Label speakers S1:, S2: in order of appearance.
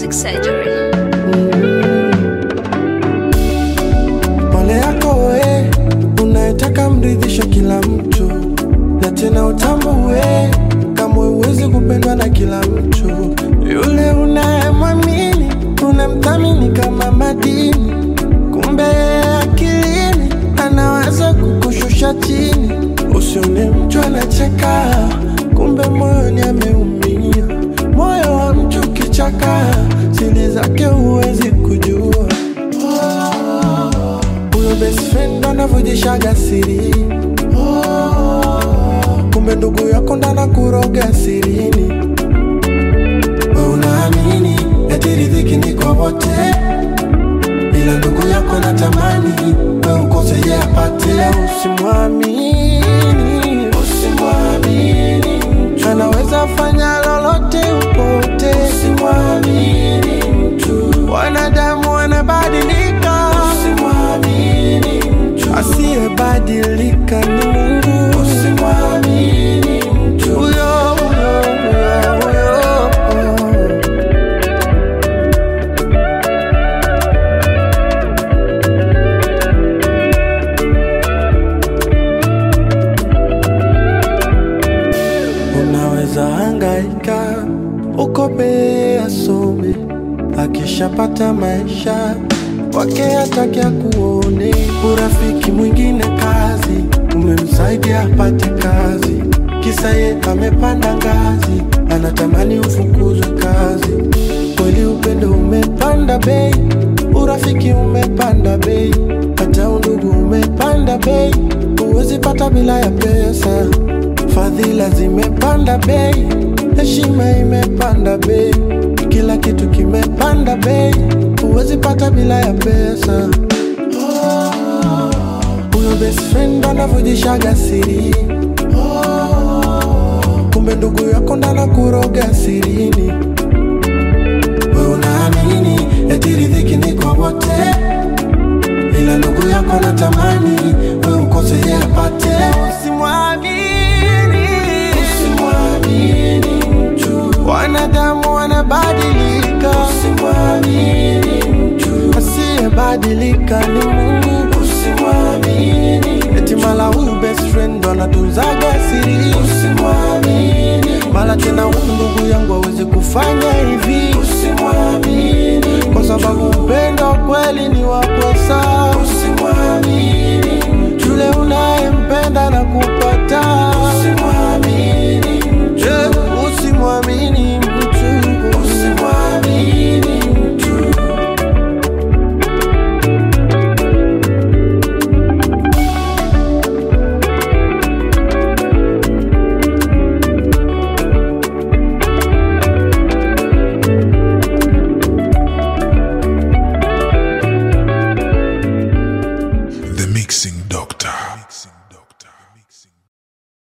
S1: Plastic Surgery.
S2: Pole yako we unayetaka mridhisha kila mtu, na tena utambue kama huwezi kupendwa na kila mtu. Yule unayemwamini unamthamini kama madini, kumbe akilini anaweza kukushusha chini. Usione mtu anacheka, kumbe moyoni ameumia. Moyo wa mtu kichaka, siri zake huwezi kujua huyo best friend anavujishaga siri kumbe ndugu yako ndana kuroga sirini we unaamini eti riziki ni kwa wote ila ndugu yako natamani we ukose ye apate usimwamini usimwamini mtu anaweza fanya lolote upote usimwamini mtu wanadamu wanabadilika usimwamini mtu asiyebadilika ni Mungu usimwamini mtu huyo huyo huyo huyo Unaweza hangaika ukope asome, akishapata maisha wake hataki akuone. Urafiki mwingine kazi, umemsaidia apate kazi, kisa ye amepanda ngazi, anatamani ufukuzwe kazi. Kweli upendo umepanda bei, urafiki umepanda bei, hata undugu umepanda bei, huwezi pata bila ya pesa. Fadhila zimepanda bei, heshima imepanda bei, kila kitu kimepanda bei, huwezi pata bila ya pesa. Huyo best friend anavujishaga siri, kumbe ndugu yako ndana kuroga sirini. We unaamini eti riziki ni kwa wote, ila ndugu yako natamani we ukose ye apate. Usimwamini, usimwamini mtu, wanadamu wanabadilika. Usimwamini mtu, asiyebadilika ni Mungu. Usimwamini eti mala huyu best friend ndo anatunzaga siri. Usimwamini mala tena huyu ndugu yangu hawezi kufanya hivi. Usimwamini kwa sababu upendo kweli ni wa pesa. Usimwamini yule unayempenda na kupata